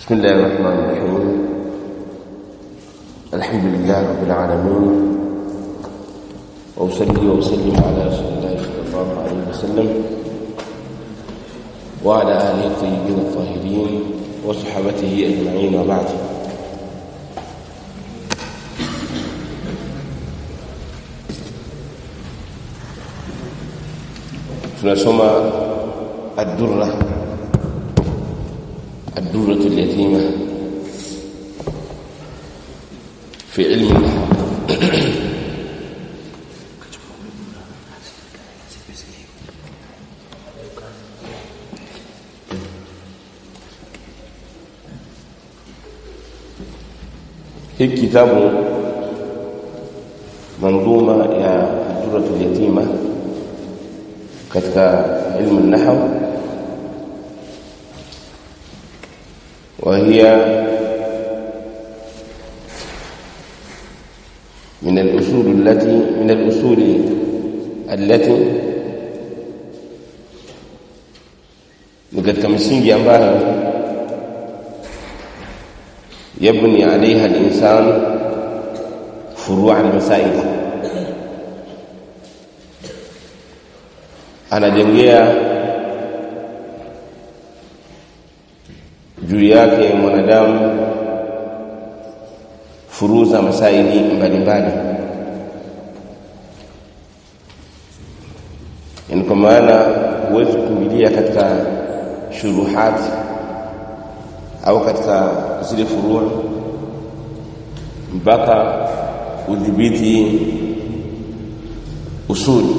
بسم الله الرحمن الرحيم الحمد لله رب العالمين وأصلي وأسلم على رسول الله صلى الله عليه وسلم وعلى آله الطيبين الطاهرين وصحبته أجمعين وبعد tunasoma ad-durra ad-durra al-yatima fi ilmi al-nahw hiki kitabu manzuma ya ad-durra al-yatima katika ilmu an-nahw وهي من الأصول التي من الأصول التي ni katika misingi ambayo yabni alaiha al-insan furu' al-masail anajengea juu yake mwanadamu furuza masaili mbalimbali yani kwa maana huwezi kukimbilia katika shuruhat au katika zile furua mpaka udhibiti usuli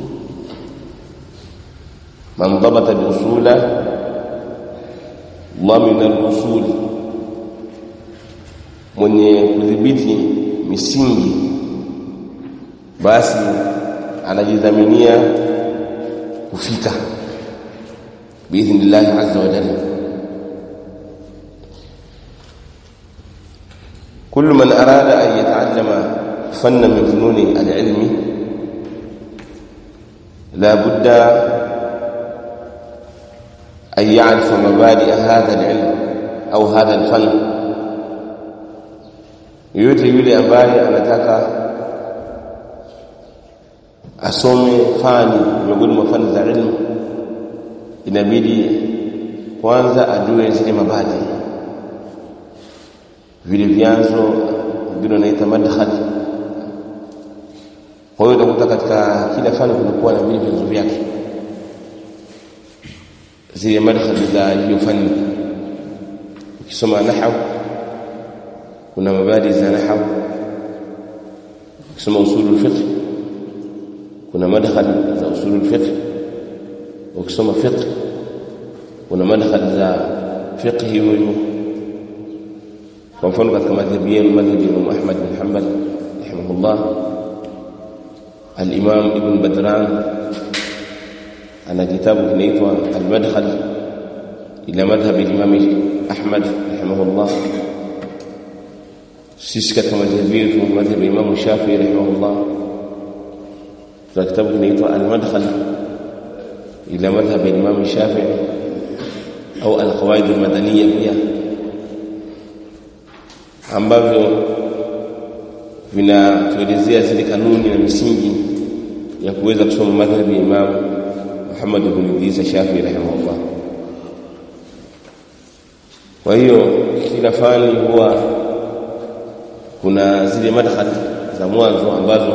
man dhabata biusula dhamina al-usul mwenye kudhibiti misingi basi anajidhaminia kufika biidhnillah azza wa jalla كل من أراد أن يتعلم فن من فنون العلم لا بد أن يعرف مبادئ هذا العلم أو هذا الفن yoyote yule ambaye anataka asome fani miongoni mwa fani za ilmu inabidi kwanza ajue zile mabadi vile vyanzo vingine wanaita madkhal kwa hiyo utakuta katika kila fani kunakuwa na vile vyanzo vyake zile madkhali za hiyo fani ukisoma nahwu kuna mabadi za nahwu ukisoma usulul fiqh kuna madkhali za usulul fiqh ukisoma fiqh kuna madkhali za fiqh hiyo hiyo kwa mfano katika madhhabi yenu madhhabi ya Imam Ahmad bin Hanbal rahimahullah al-Imam Ibn Badran ana kitabu kinaitwa al-madkhal ila madhhab al-imam Ahmad rahimahullah sisi katika madhhabi yetu madhhab Imam Shafi'i rahimahullah tuna kitabu kinaitwa al-madkhal ila madhhab al-imam Shafi'i au al-qawaid al-madaniyya pia ambavyo vinatuelezea zile kanuni na misingi ya kuweza kusoma madhhabi ya Imam Muhammad ibn Idris Shafi rahimahullah. Kwa hiyo kila fani huwa kuna zile madkhali za mwanzo ambazo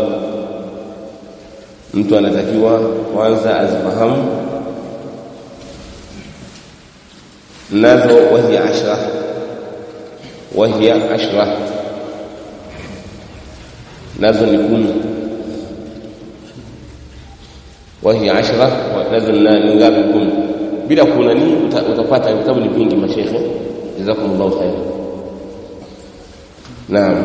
mtu anatakiwa kwanza azifahamu nazo wahiya ashra wahiya ashra nazo ni kumi wahi ashra nazil ni ngapi kumi bila kuna ni utapata vitabu ni vingi mashekhe jazakumullahu khair naam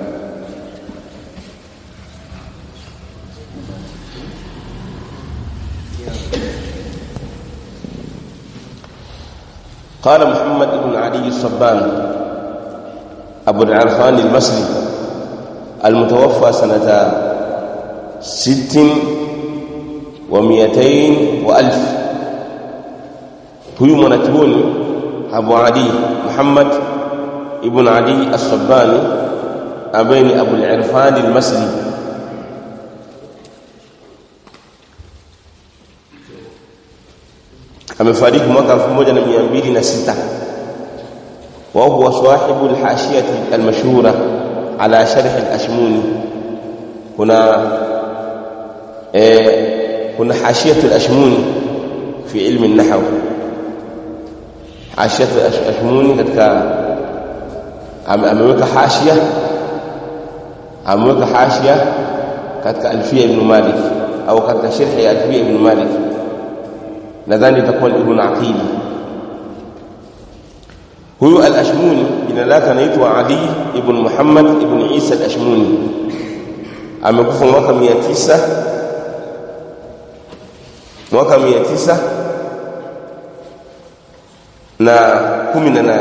قال محمد بن علي الصبان أبو العرفان المصري المتوفى سنة ست ومئتين وألف huyu mwanachuoni Abu Ali Muhammad ibn Ali as-Sabbani ambaye ni Abu al-Irfan al-Masri amefariki mwaka 1206 wa huwa sahibu al-hashiyati al-mashhura ala sharh al-ashmuni kuna eh kuna hashiyatu al-ashmuni fi ilmi an-nahw hashiyatu al-ashmuni katika ameweka hashia ameweka hashia katika alfia ibn malik au katika sharh ya alfia ibn malik nadhani itakuwa ibn aqil huyu al-ashmuni jina lake anaitwa ali ibn muhammad ibn isa al-ashmuni amekufa mwaka 900 mwaka 900 na 18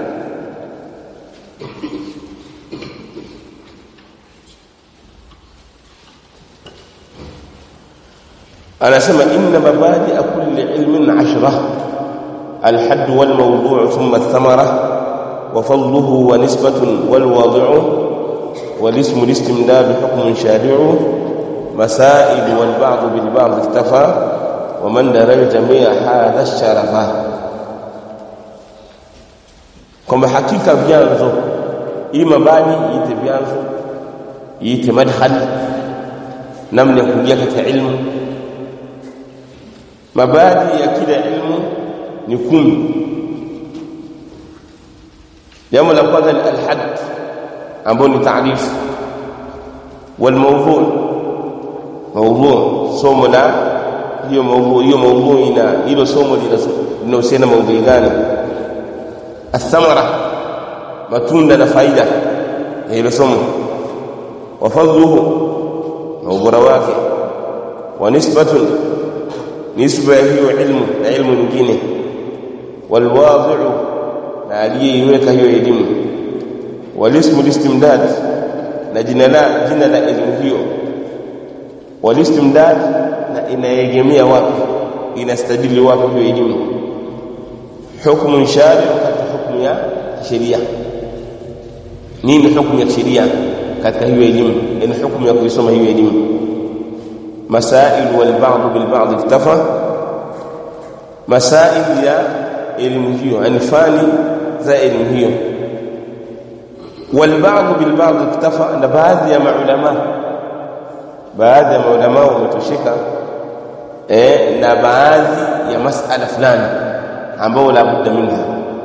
anasema inna mabadi kulli ilmin ashra الحد والموضوع ثم الثمرة وفضله ونسبة والواضع والاسم الاستمداد بحكم شارع مسائل والبعض بالبعض اكتفى ومن درى الجميع هذا الشرف كما حقيقة vyanzo hii mabani iite vyanzo iite madkhal namna ya kuingia katika ilmu mabadi ya kila ilmu ni kumi jambo la kwanza ni alhad ambao ni taarifu walmawdhu mawdhu somo la hiyo mawdhu hiyo mawdhu ina hilo somo linahusiana mawdhu gani athamara matunda na faida ya hilo somo wa fadluhu na ubora wake wa nisbatun nisba ya hiyo ilmu na ilmu nyingine walwadhi'u na aliyeiweka hiyo elimu walismu listimdad na jina la jina la elimu hiyo walistimdad na inaegemea wapi inastadili wapi hiyo elimu hukumu shari katika hukumu ya sheria nini hukumu ya sheria katika hiyo elimu ni hukumu ya kuisoma hiyo elimu masail wal ba'd bil ba'd iktafa masail ya elimu hiyo yani fani za elimu hiyo wal ba'd bil ba'd iktafa na baadhi ya maulama baadhi ya maulama wametosheka eh na baadhi ya masala fulani ambao la budda minha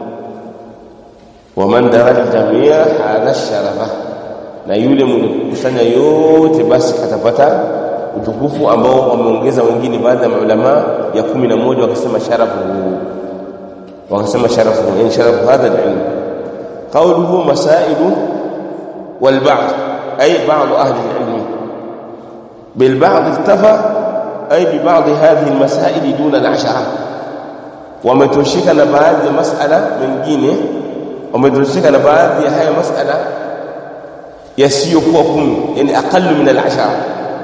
waman daraja jamia hadha sharafa na yule mwenye kukusanya yote basi atapata utukufu ambao wameongeza wengine baadhi ya maulama ya kumi na moja wakasema sharafu wakasema sharafu yani sharafu hadha alilm qawluhu masailu wal ba'd ay ba'd ahli alilm bil ba'd iktafa ay bi ba'd hadhihi almasail duna al'ashara wametoshika na baadhi ya masala mengine wametoshika na baadhi ya haya masala yasiyokuwa kumi yani aqallu min al'ashara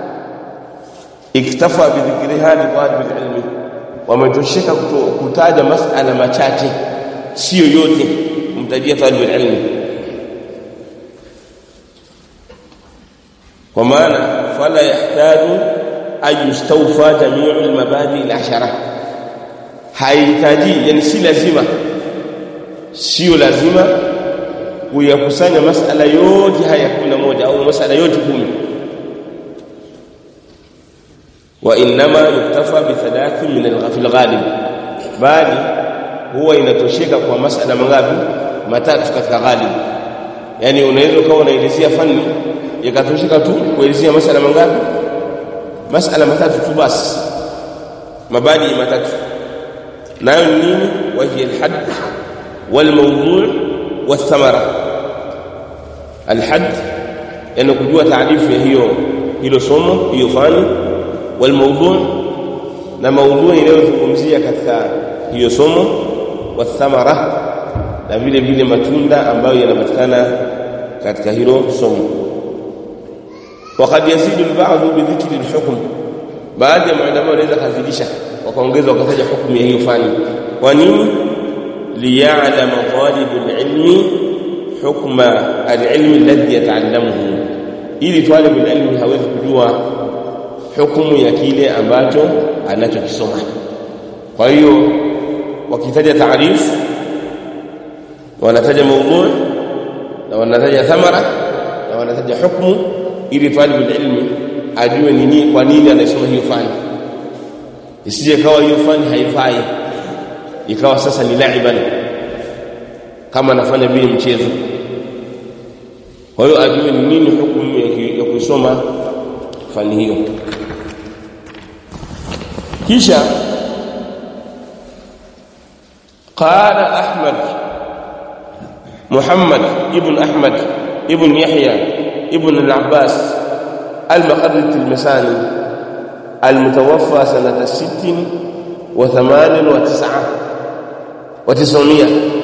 iktafa bidhikriha li talib alilm wametosheka kutaja masala machache sio yote kumtajia talib alilm kwa maana fala yahtaju an yustawfa jami'u almabadi alashara haihitaji yani si lazima sio lazima kuyakusanya masala yote haya 11 au masala yote 10 وانما يكتفى بثلاث من في الغالب bali huwa inatosheka kwa masala mangapi matatu katika ghalib yani unaweza ukawa unaelezea fani ikatosheka tu kuelezea masala mangapi masala matatu tu basi mabadi matatu nayo ni nini wahiya alhad walmawdu' wathamara alhad yani kujua taarifu ya hiyo hilo somo hiyo fani والموضوع na maudhui inayozungumzia katika hiyo somo wathamara na vile vile matunda ambayo yanapatikana katika hilo somo وقد يزيد البعض بذكر الحكم baadhi ya maulama wanaweza kazidisha wakaongeza wakataja hukumu ya hiyo fani kwa nini liya'lama talibul ilmi hukma al-ilmi alladhi yata'allamuhu ili talibul ilmi hawezi kujua hukumu ya kile ambacho anachokisoma kwa hiyo wakitaja taarifu wanataja maudhu na wanataja thamara na wanataja hukumu ili talibul ilmi ajue nini kwa nini anasoma hiyo fani isije kawa hiyo fani haifai ikawa sasa ni laiban kama anafanya vile mchezo kwa hiyo ajue ni nini hukumu ya kusoma fani hiyo kisha قال أحمد محمد ابن أحمد ابن يحيى ابن العباس المقرد التلمساني المتوفى سنة ست وثمان وتسعة وتسعمية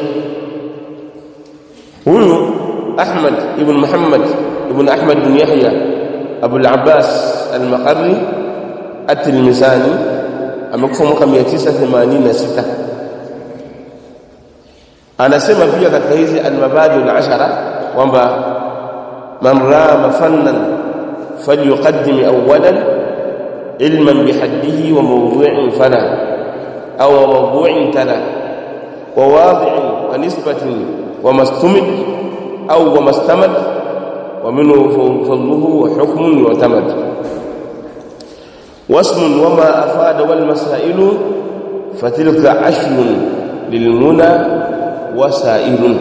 هو أحمد ابن محمد ابن أحمد بن يحيى أبو العباس المقري التلمساني amekufa mwaka 986 anasema pia katika hizi almabadi alashara kwamba man rama fannan falyuqaddim awwalan ilman bihaddihi wa mawdu'in fala aw mawdu'in tala wa wadi'in wa nisbatin wa mastumid aw wa mastamad wa minhu fadluhu wa hukmun yu'tamad واسم وما أفاد والمسائل فتلك عشر للمنى وسائل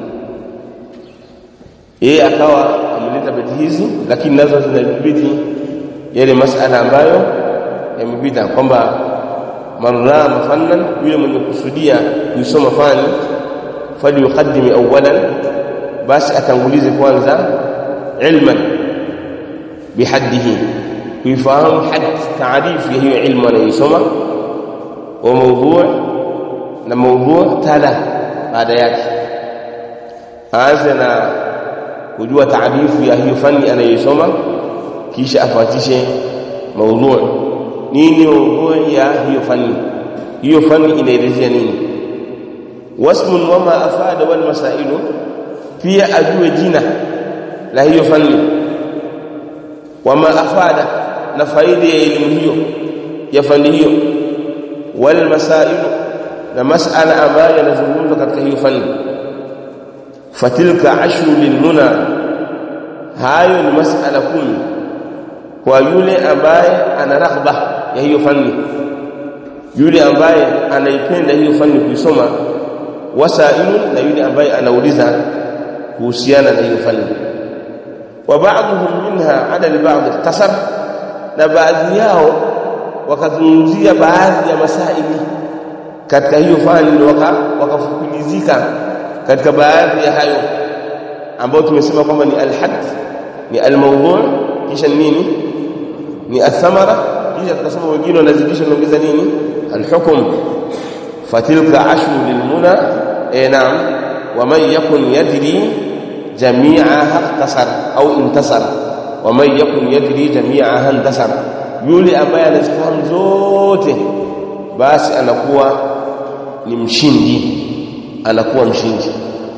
yeye akawa ameleta beti hizi lakini nazo zinadhibiti yale masala ambayo yamepita kwamba marra mafannan yule mwenye kusudia kuisoma fani fali yuqaddimi awwalan basi atangulize kwanza ilman bihaddihi kuifahamu had taarifu ya hiyo ilmu anayosoma wa mawdhu' na mawdhu' tala baada yake aanze na kujua taarifu ya hiyo fani anayosoma kisha afuatishe mawdhu' nini mawdhu' ya hiyo fani hiyo fani inaelezea nini wasmun wama afada wal masailu pia ajue jina la hiyo fani wama afada na faida ya elimu hiyo ya fani hiyo wal masailu na masala ambayo yanazungumzwa katika hiyo fani fatilka ashru lilmuna hayo ni masala kumi kwa yule ambaye ana raghba ya hiyo fani yule ambaye anaipenda hiyo fani kuisoma wasailu na yule ambaye anauliza kuhusiana na hiyo fani wa ba'dhum minha ala al-ba'd iktasar na baadhi yao wakazungumzia baadhi ya masaili katika hiyo fani waka wakafukilizika katika baadhi ya hayo ambayo tumesema kwamba ni al-hadd ni al-mawdu' kisha nini ni athamara kisha tukasema wengine wanazidisha naongeza nini al-hukm fatilka ashru lilmuna eh naam waman yakun yadri jami'aha ikhtasar au intasara waman yakun yadri jami'aha intasara yule ambaye anazifahamu zote basi anakuwa ni mshindi anakuwa mshindi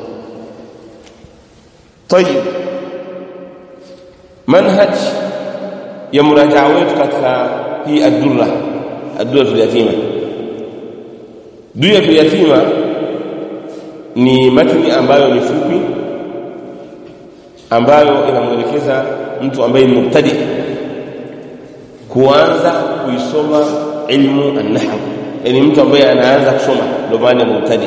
طيب منهج ya murajaa wetu katika hii ad-durra ad-durra al-yatima durra al-yatima ni matni ambayo ni fupi ambayo inamwelekeza mtu ambaye ni mubtadi kuanza kuisoma ilmu an-nahw yani mtu ambaye anaanza kusoma ndio maana mubtadi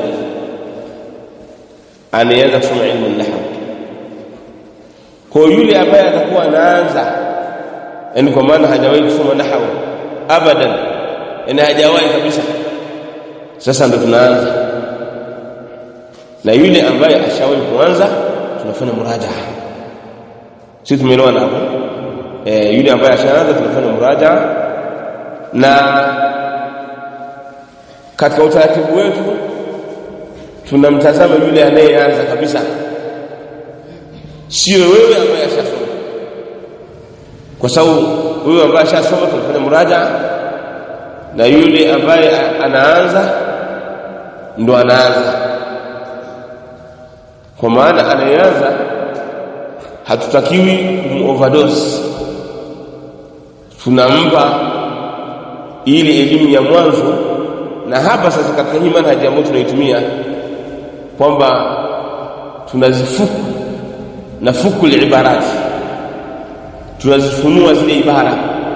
anaanza kusoma ilmu an-nahw kwa yule ambaye atakuwa anaanza yani kwa maana hajawahi kusoma nahwu abadan yani hajawahi kabisa sasa ndo tunaanza na yule ambaye ashawahi kuanza tunafanya murajaa sisi tumeelewana hapo eh yule ambaye ashaanza tunafanya murajaa na katika utaratibu wetu tunamtazama yule anayeanza kabisa sio wewe ambaye ashasoma kwa sababu huyo ambaye ashasoma tunafanya muraja na yule ambaye anaanza ndo anaanza kwa maana anayeanza hatutakiwi kumoverdose tunampa ile elimu ya mwanzo na hapa sasa katika hii manhaji ambayo tunaitumia kwamba tunazifuku na fuku libarati tunazifunua zile ibara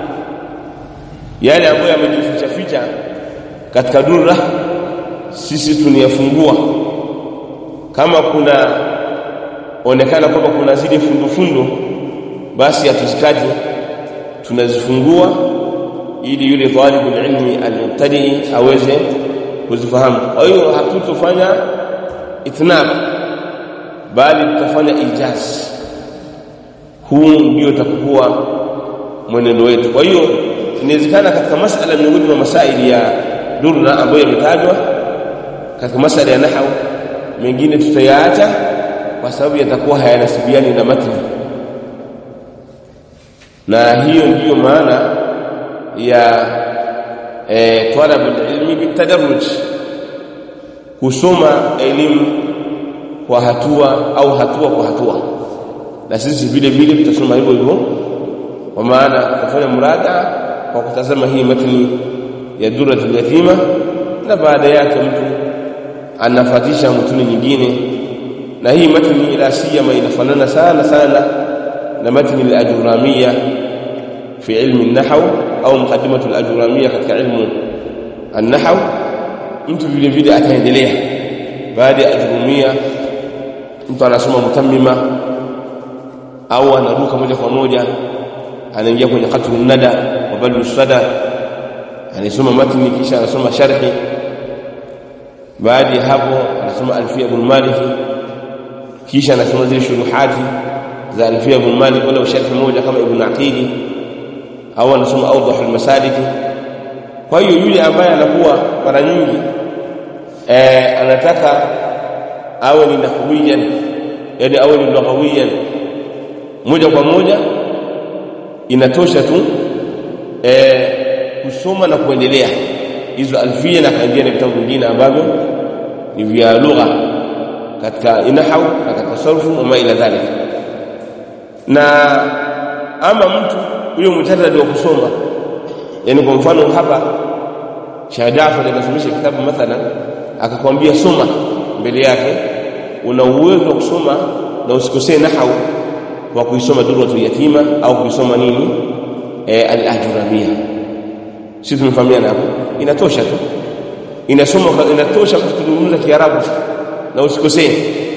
yale ambayo yamejificha ficha katika durra sisi tuniyafungua kama kuna onekana kwamba kuna zile fundofundo basi hatuzitaji tunazifungua ili yule talibul ilmi almubtadi aweze kuzifahamu kwa hiyo hatutofanya ithnab bali tutafanya ijaz huu ndio utakuwa mwenendo wetu kwa hiyo inawezekana katika masala miongoni mwa masaili ya durra ambayo yametajwa katika masala ya nahwu mengine tutayaacha kwa sababu yatakuwa hayanasibiani na matni na hiyo ndiyo maana ya e, talab ilmi bitadarruj kusoma elimu kwa hatua au hatua kwa hatua na sisi vile vile tutasoma hivyo hivyo kwa maana tutafanya murada kwa kutazama hii matni ya duratul yatima na baada yake mtu anafatisha mtuni nyingine na hii matni ila siyama inafanana sana sana na matni al-ajuramiya fi ilmi an-nahw au muqaddimatu al-ajuramiya katika ilmu an-nahw mtu vile vile ataendelea baada ya ajurumia mtu anasoma mutammima au anaruka moja kwa moja anaingia kwenye qatlu nada wa badlu sada anasoma matni kisha anasoma sharhi baada ya hapo anasoma alfia ibn malik kisha anasoma zile shuruhati za alfia ibn malik wala sharhi moja kama ibn aqili au anasoma awdah almasalik kwa hiyo yule ambaye anakuwa mara nyingi eh, anataka awe ni nahwiyan yani awe ni lughawiyan moja kwa moja inatosha tu eh, kusoma na kuendelea hizo alfia na kaingia na vitabu vingine ambavyo ni vya lugha katika nahwu na katika sarfu na ma ila dhalik na ama mtu huyo mujarrad wa kusoma yani kwa mfano hapa Sheikh Jaafar anasomesha kitabu mathalan akakwambia soma mbele yake una uwezo wa kusoma na usikosee nahwu wa kuisoma durratul yatima au kuisoma nini e, al-ajurabia sisi tumefahamiana hapo inatosha tu inasoma inatosha kuzungumza kiarabu na usikosee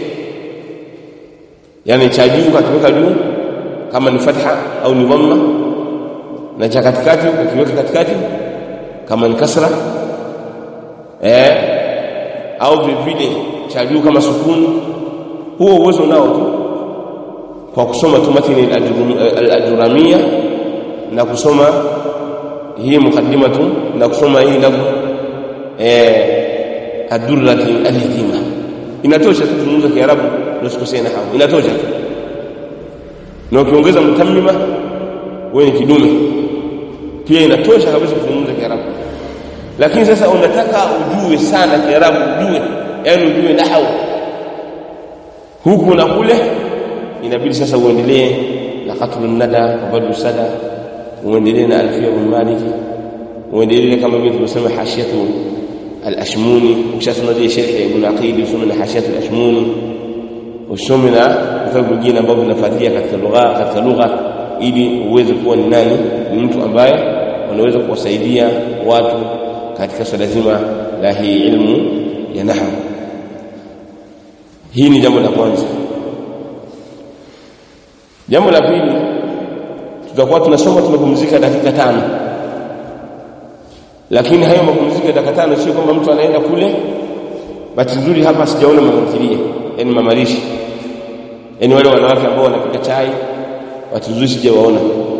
yani cha juu kakiweka juu kama ni fatha au ni dhamma na cha katikati ukiweka katikati kama ni kasra eh au vile cha juu kama sukuni huo uwezo nao tu kwa kusoma tu matini al-ajramia na kusoma hii mukaddimatu na kusoma hii lafzi eh ad-durrati al-yatima inatosha tu kuzungumza kiarabu ndio sikosee na hapo inatosha tu na ukiongeza mtammima wewe ni kidume pia inatosha kabisa kuzungumza kiarabu lakini sasa unataka ujue sana kiarabu ujue yani ujue nahwu huku na kule inabidi sasa uendelee na qatlun nada wa badu sada uendelee na alfia bin malik uendelee kama vile tumesema hashiyatu al-ashmuni ukishasoma zile sharhi ya ibn aqil usome na hashiyatu al-ashmuni usome na vitabu vingine ambavyo vinafuatia katika lugha katika lugha ili uweze kuwa ni nani ni mtu ambaye unaweza kuwasaidia watu katika swala zima la hii ilmu ya nahwu hii ni jambo la kwanza jambo la pili tutakuwa tunasoma tumepumzika dakika tano lakini hayo mapumziko ya dakika tano sio kwamba mtu anaenda kule bahati nzuri hapa sijaona mamatilia yani mamalishi yani wale wanawake ambao wanapika chai bahati nzuri sijawaona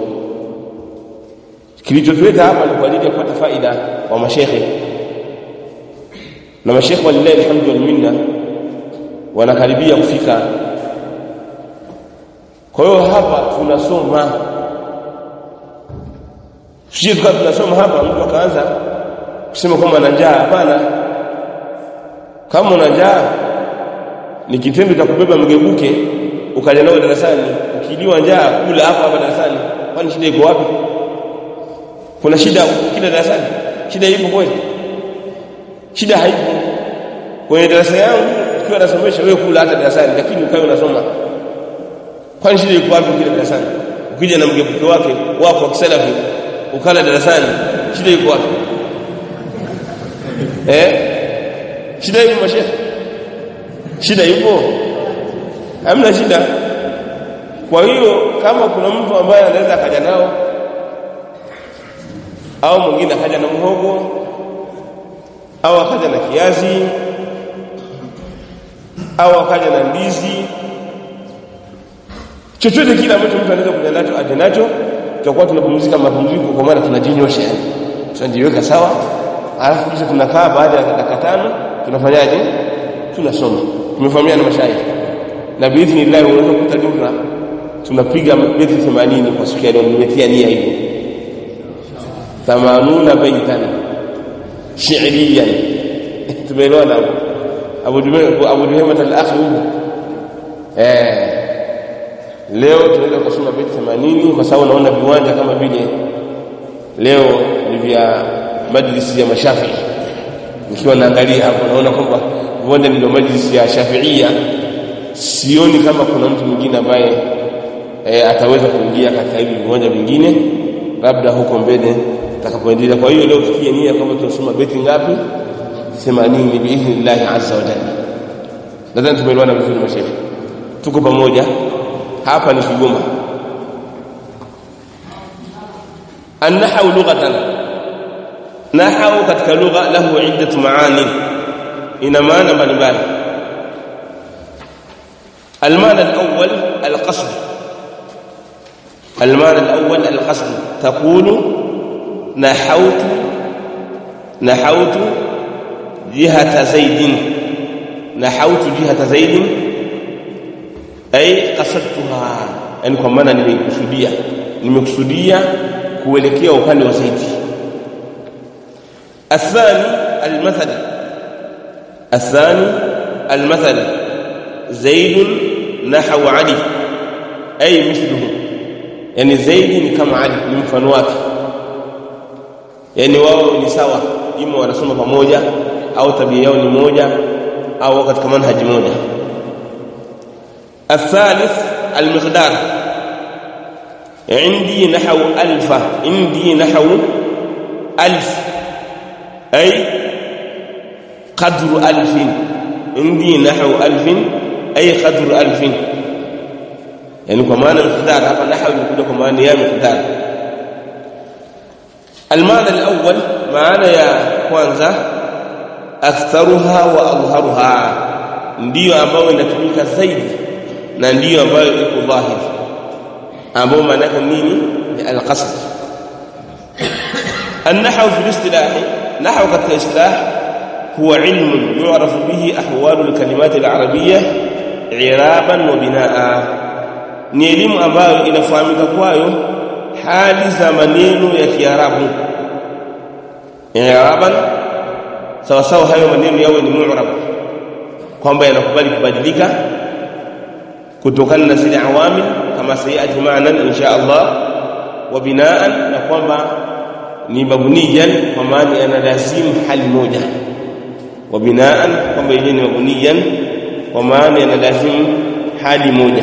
kilichotuleta hapa ni kwa ajili ya kupata faida kwa mashekhe na mashekhe walillahi alhamdu wal minna wanakaribia kufika kwa hiyo hapa tunasoma sisi tukawa tunasoma hapa mtu akaanza kusema kwamba ana njaa hapana kama una njaa ni kitendo cha kubeba mgebuke ukaja nao darasani ukiliwa njaa kula hapa hapa darasani kwani shida iko wapi kuna shida kila darasani shida ipo kweli shida haipo kwenye darasa yangu ukiwa nasomesha wewe kula hata darasani lakini ukae unasoma kwani shida iko wapi kila darasani ukija na mgebuke wake wako wa kisalafi ukala darasani shida iko wapi eh shida ipo mashehe shida ipo hamna shida kwa hiyo kama kuna mtu ambaye anaweza akaja nao au mwingine akaja na mhogo au akaja na kiazi au akaja na ndizi chochote kile ambacho mtu anaweza kuja nacho aje nacho tutakuwa tunapumzika mapumziko kwa maana tunajinyosha yani tunajiweka sawa alafu kisha tunakaa baada ya dakika tano tunafanyaje tunasoma tumefahamiana mashaikh na biidhnillah unaweza kukuta dura tunapiga beti 80 kwa siku ya leo nimetia nia hivyo 80 baitan shi'riyan tumeelewana Abu Dume Abu Duhema al-akhi huko eh leo tunaweza kusoma beti 80 kwa sababu naona viwanja kama vile leo ni vya majlisi ya mashafi nikiwa naangalia hapo naona kwamba viwanja ndio majlisi ya shafiia sioni kama kuna mtu mwingine ambaye e, ataweza kuingia katika hivi viwanja vingine labda huko mbele takapoendelea kwa hiyo leo tukie nia kwamba tunasoma beti ngapi 80 biidhnillah azza wa jalla nadhani tumeelewana vizuri mashehe tuko pamoja hapa ni Kigoma النحو لغة نحو katika lugha lahu iddat maani ina maana mbalimbali المعنى الأول القصد المعنى الأول القصد تقول نحوت نحوت جهة زيد نحوت جهة زيد أي قصدتها يعني kwa maana nimekusudia nimekusudia kuelekea upande wa zaidi الثاني المثل الثاني المثل زيد نحو علي أي مثله يعني زيد كما علي ni mfano wake yani wao ni sawa ima wanasoma pamoja au tabia yao ni moja au katika manhaji moja الثالث المقدار عندي نحو ألف عندي نحو ألف أي قدر ألف عندي نحو ألف أي قدر ألف يعني كمان مقدار هذا نحو يقول كمان يا مقدار المعنى الأول معنى يا kwanza aktharuha wa adhharuha ndiyo ambayo inatumika zaidi na ndiyo ambayo iko dhahiri ambayo maana yake nini ni alqasd النحو في الاصطلاح نحو كالاصطلاح هو علم يعرف به احوال الكلمات العربيه i'raban wa binaa ni elimu ambayo inafahamika kwayo hali za maneno ya Kiarabu i'raban sawa sawa hayo maneno yawe ni mu'rab kwamba yanakubali kubadilika kutokana na zile awamil kama sayati maana insha Allah wa binaan na kwamba ni mabuniyan kwa maana yanalazimu hali moja wa binaan kwamba yeye ni mabuniyan kwa maana yanalazimu hali moja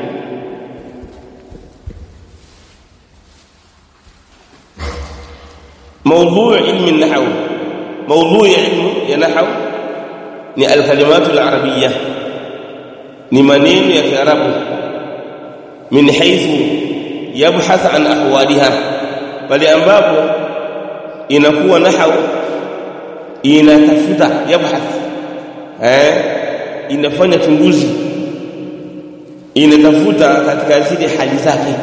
موضوع علم النحو موضوع علم النحو ni alkalimatu alarabiyya ni maneno ya kiarabu min haythu yabhath an ahwaliha bali ambapo inakuwa nahau inatafuta yabhath eh inafanya chunguzi inatafuta katika zile hali zake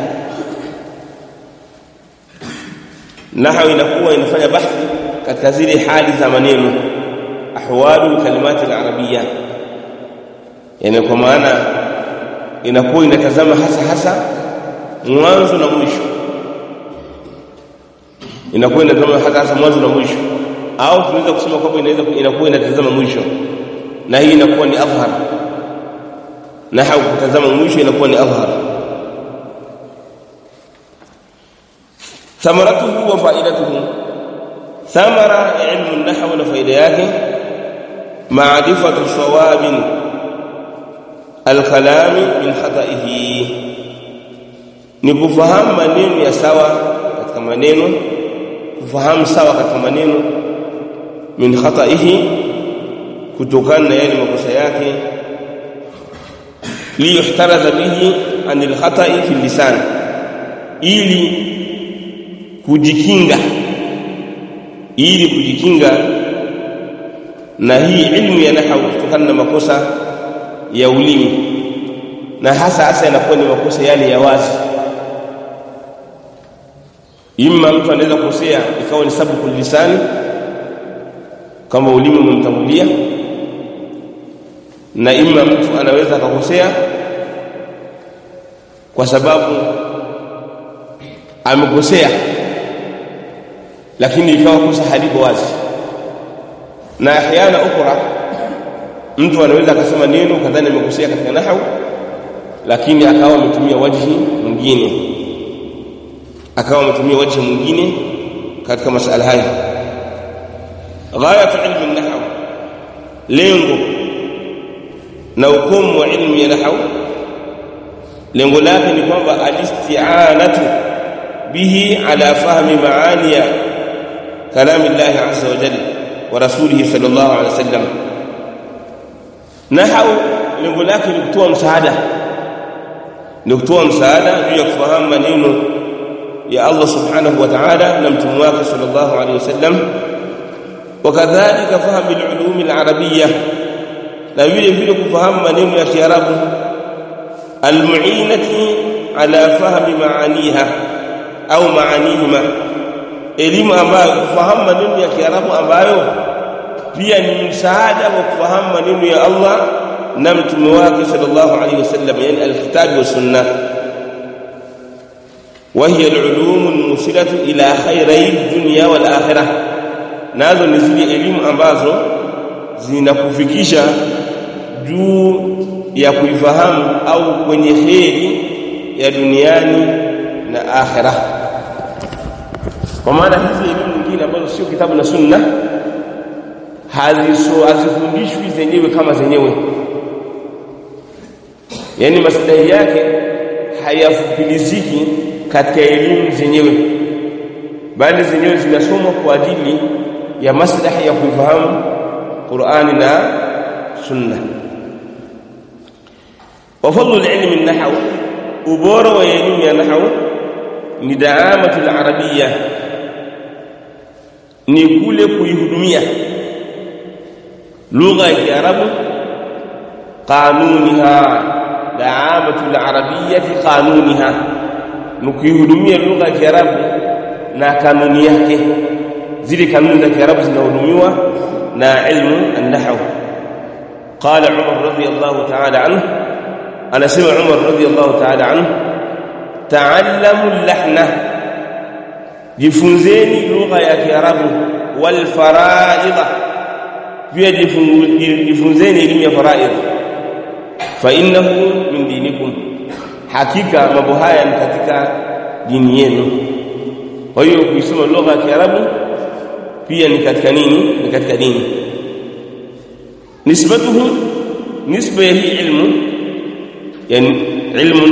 nahau inakuwa inafanya bahthi katika zile hali za maneno ahwalu kalimati alarabiyya yani kwa maana inakuwa inatazama hasa hasa mwanzo na mwisho inakuwa inatazama hasa hasa mwanzo na mwisho au tunaweza kusema kwamba inaweza inakuwa inatazama mwisho na hii inakuwa ni afhar nahau kutazama mwisho inakuwa ni adhhar thamaratuhu wa faidatuhu thamara ilmu nahwu na faida yake ma'rifatu sawabin alkalam min khata'ihi ni kufahamu maneno ya sawa katika maneno kufahamu sawa katika maneno min khata'ihi kutokana na yale makosa yake liyuhtaradha bihi anil khata'i fi lisan ili kujikinga ili kujikinga na hii ilmu ya nahwu kutokana na makosa ya ulimi na hasa hasa yanakuwa ni makosa yale ya wazi imma mtu anaweza kukosea ikawa ni sababu lisani kama ulimi umemtangulia na imma mtu anaweza akakosea kwa sababu amekosea lakini ikawa kosa haliko wazi na ahyana ukhra mtu anaweza akasema neno kadhani amekosea katika nahwu lakini akawa ametumia wajhi mwingine akawa ametumia wajhi mwingine katika masala haya ghayat ilmu nahwu lengo na ukomo wa ilmu ya nahwu lengo lake ni kwamba alisti'anatu bihi ala fahmi maaniya kalami Allah azza wa jalla wa rasulihi sallallahu alaihi wasallam nahwu lengo lake ni kutoa msaada ni kutoa msaada juu ya kufahamu maneno ya Allah subhanahu wa ta'ala na mtume wake sallallahu alaihi wasallam wakadhalika fahamu al-ulum al-arabiyya na vile vile kufahamu maneno ya Kiarabu almuinati ala fahmi maaniha au maanihima elimu ambayo kufahamu maneno ya Kiarabu ambayo pia ni msaada wa kufahamu maneno ya Allah na mtume wake sallallahu alaihi wasallam yani alkitabu wa sunna وهي العلوم الموصله الى خيري الدنيا والاخره nazo ni zile elimu ambazo zinakufikisha juu ya kuifahamu au kwenye kheri ya duniani na akhira kwa maana hizi elimu nyingine ambazo sio kitabu na sunna haziso hazifundishwi zenyewe kama zenyewe yani maslahi yake hayafupiliziki katika elimu zenyewe bali zenyewe zinasomwa kwa ajili ya maslahi ya kuifahamu Qur'ani na Sunna wa fadlu al-ilm an-nahw ubora wa elimu ya nahw ni daamatu al-arabiyya ni kule kuihudumia lugha ya Kiarabu qanuniha daamatu al-arabiyya qanuniha mkihudumia lugha ya Kiarabu na kanuni yake zile kanuni za Kiarabu zinahudumiwa na ilmu an-nahw qala Umar radiyallahu ta'ala anhu anasema Umar radiyallahu ta'ala anhu ta'allamu al-lahna jifunzeni lugha ya Kiarabu wal fara'idha pia jifunzeni elimu ya faraidh fa innahu min dinikum hakika mambo haya ni katika dini yenu kwa hiyo kuisoma lugha ya Kiarabu pia ni katika nini ni katika dini nisbatuhu nisba ya hii ilmu yani ilmu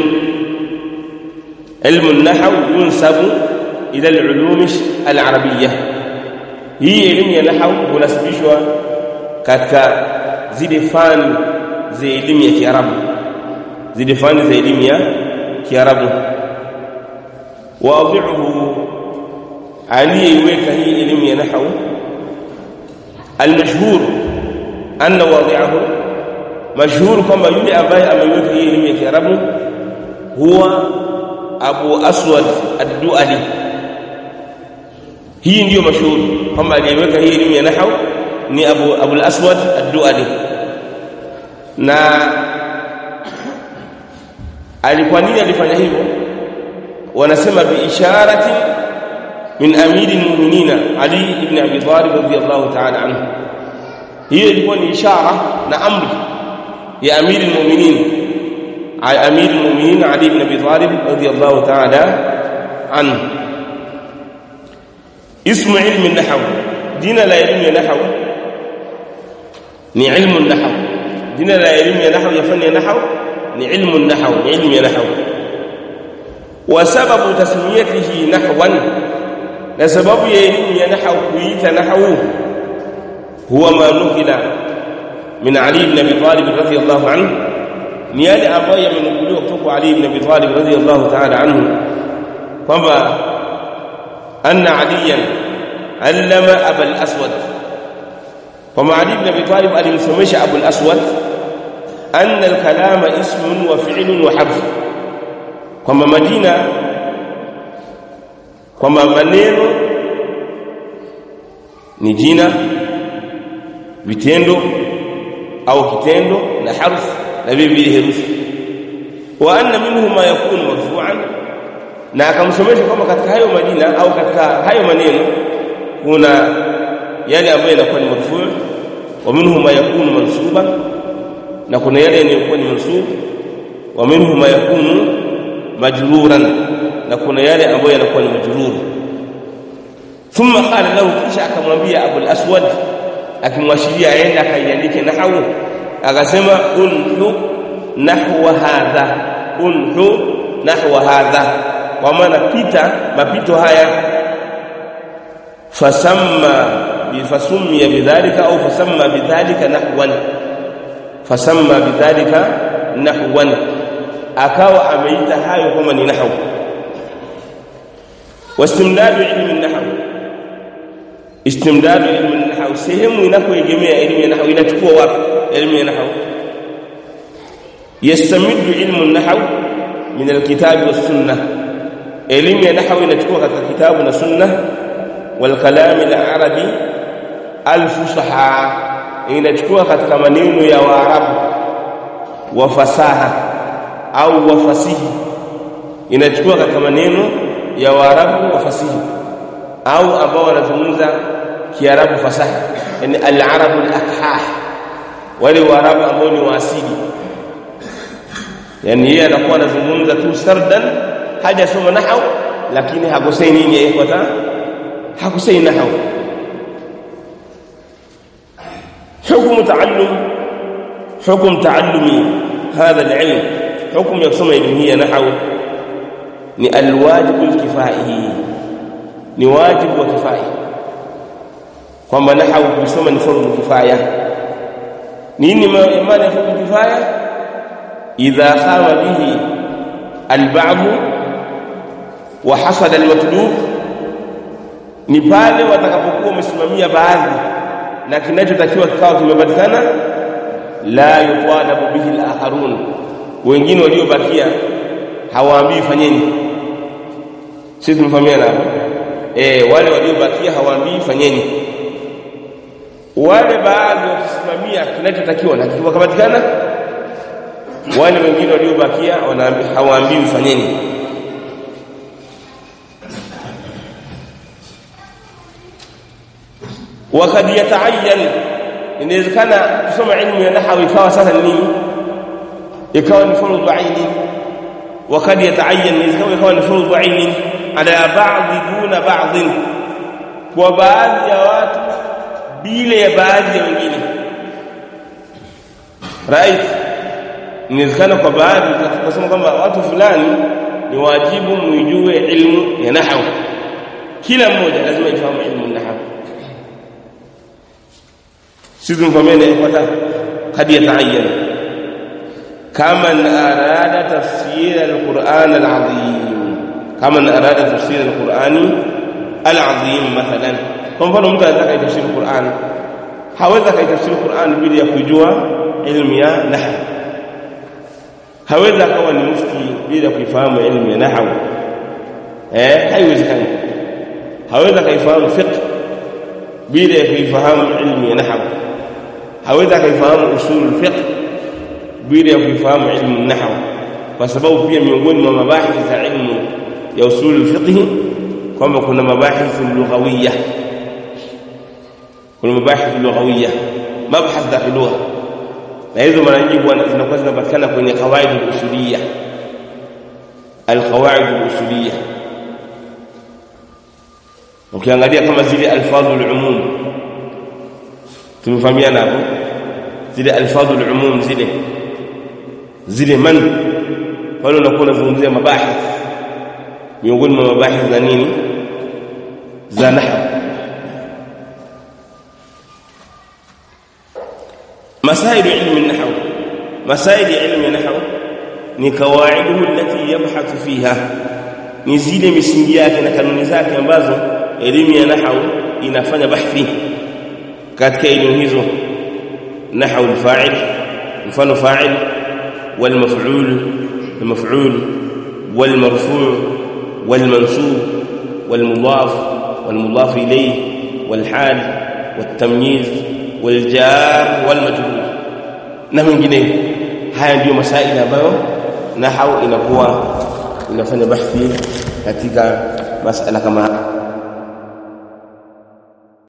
ilmu an-nahw yunsabu ila al-ulum al-arabiyyah hii elimu ya nahwu hunasibishwa katika zile fani za elimu ya Kiarabu zile fani za elimu ya Kiarabu wadhi'uhu aliyeweka hii elimu ya nahwu almashhur anna wadhi'ahu mashhur kwamba yule ambaye ameweka hii elimu ya Kiarabu huwa Abu Aswad ad-Duali hii ndiyo mashhur kwamba aliyeweka hii elimu ya nahwu ni Abu Abu al-Aswad ad-Duali na alikuwa nini alifanya hivyo wanasema bi isharati min amiri almu'minina Ali ibn Abi Talib radiyallahu ta'ala anhu hiyo ilikuwa ni ishara na amri ya amiri almu'minin امير المؤمنين علي بن ابي طالب رضي الله تعالى عنه اسم علم النحو دين لا علم النحو ni ilmu nahw jina la elimu ya nahwu ya fani ya nahwu ni ilmu nahw ni ilmu ya nahwu wa sababu tasmiyatihi nahwan na sababu ya elimu ya nahwu kuita nahwu huwa ma nukila min ali ibn abi talib radiyallahu anhu ni yale ambayo yamenukuliwa kutoka ali ibn abi talib radiyallahu ta'ala anhu kwamba anna aliyan allama abul aswad kwamba Ali ibn Abi Talib alimsomesha Abu al-Aswad anna al-kalama ismun wa fi'lun wa harf kwamba Madina kwamba maneno ni jina vitendo au kitendo na harf na vile herufi wa anna minhu ma yakunu marfu'an na akamsomesha kwamba katika hayo majina au katika hayo maneno kuna yale ambayo yanakuwa ni marfu' wa minhu ma yakunu mansuban na kuna yale yanayokuwa ni mansub wa minhu ma yakunu majruran na kuna yale ambayo yanakuwa ni majrur thumma qala lahu kisha akamwambia Abu al-Aswad akimwashiria aende akaiandike nahwu akasema unhu nahwa hadha unhu nahwa hadha kwa maana pita mapito haya fasamma فسمي بذلك أو فسمى بذلك نحوا فسمى بذلك نحوا أكاو أميت هاي كما نحو واستمداد علم النحو استمداد علم النحو سهم ينحو جميع علم النحو ينتقوا واقع علم النحو يستمد علم النحو من الكتاب والسنة علم النحو ينتقوا كتاب والسنة والكلام العربي alfusaha inachukua katika maneno ya waarabu wa fasaha au wa fasihi inachukua katika maneno ya waarabu wa fasihi au ambao wanazungumza kiarabu fasaha yani al-arabu al-akhah wale waarabu ambao ni waasili yani yeye anakuwa anazungumza tu sardan hajasoma nahau lakini hakosei nini yeye kwa hakosei nahau حكم تعلم حكم تعلم هذا العلم حكم يقسم علمية نحو ni alwajibu alkifai ni wajibu wa kifai kwamba nahau kusoma ni fardhu kifaya nini maana ya fardhu kifaya idha qama bihi alba'd wa hasada almatlub ni pale watakapokuwa wamesimamia baadhi na kinachotakiwa kikao kimepatikana la yutalabu bihi al-akharun wengine waliobakia hawaambii fanyeni sisi tumefahamiana hapo eh wale waliobakia hawaambii fanyeni wale baadhi wakisimamia kinachotakiwa na kikapatikana wale wengine waliobakia wanaambia hawaambii fanyeni wakad yataayyan inawezekana kusoma ilmu ya nahwi ikawa sasa nini ikawa ni fardhu aini wakad yataayyan inawezekana ikawa ni fardhu aini ala ba'dhi duna ba'dhin kwa baadhi ya watu bila ya baadhi ya wengine right inawezekana kwa baadhi tukasema kwamba watu fulani ni wajibu muijue ilmu ya nahwu kila mmoja lazima ifahamu ilmu nahwu sisi tumfahamiane ifuata kad yataayyan kama arada tafsir alquran alazim kama arada tafsir alquran alazim mathalan kwa mfano mtu anataka kutafsiri Qur'an hawezi akaitafsiri Qur'an bila ya kujua ilmu ya nahwu hawezi akawa ni mufti bila kuifahamu ilmu ya nahwu eh haiwezekani hawezi akaifahamu fiqh bila ya kuifahamu ilmu ya nahwu hawezi akaifahamu usul fiqh bila ya kuifahamu ilmu nahwu kwa sababu pia miongoni mwa mabahith za ilmu ya usul fiqh kwamba kuna mabahith lughawiyya kuna mabahith lughawiyya mabhath za lugha na hizo mara nyingi zinakuwa zinapatikana kwenye kawaid al-usuliyya al-qawaid al-usuliyya ukiangalia kama zile alfadhul umum tumefahamiana hapo zile alfadhul umum zile zile man pale unakuwa unazungumzia mabahith miongoni mwa mabahith za nini za nahwu مسائل علم النحو مسائل علم النحو ni kawaiduhu allati yabhathu fiha ni zile misingi yake na kanuni zake ambazo elimu ya nahwu inafanya bahthi katika elimu hizo nahwu al-fa'il mfano fa'il wal maf'ul wal maf'ul wal marfu' wal mansub wal mudaf wal mudaf ilayhi wal hal wat tamyiz wal jar wal majrur na mengineyo haya ndiyo masaili ambayo nahau inakuwa inafanya bahthi katika masala kama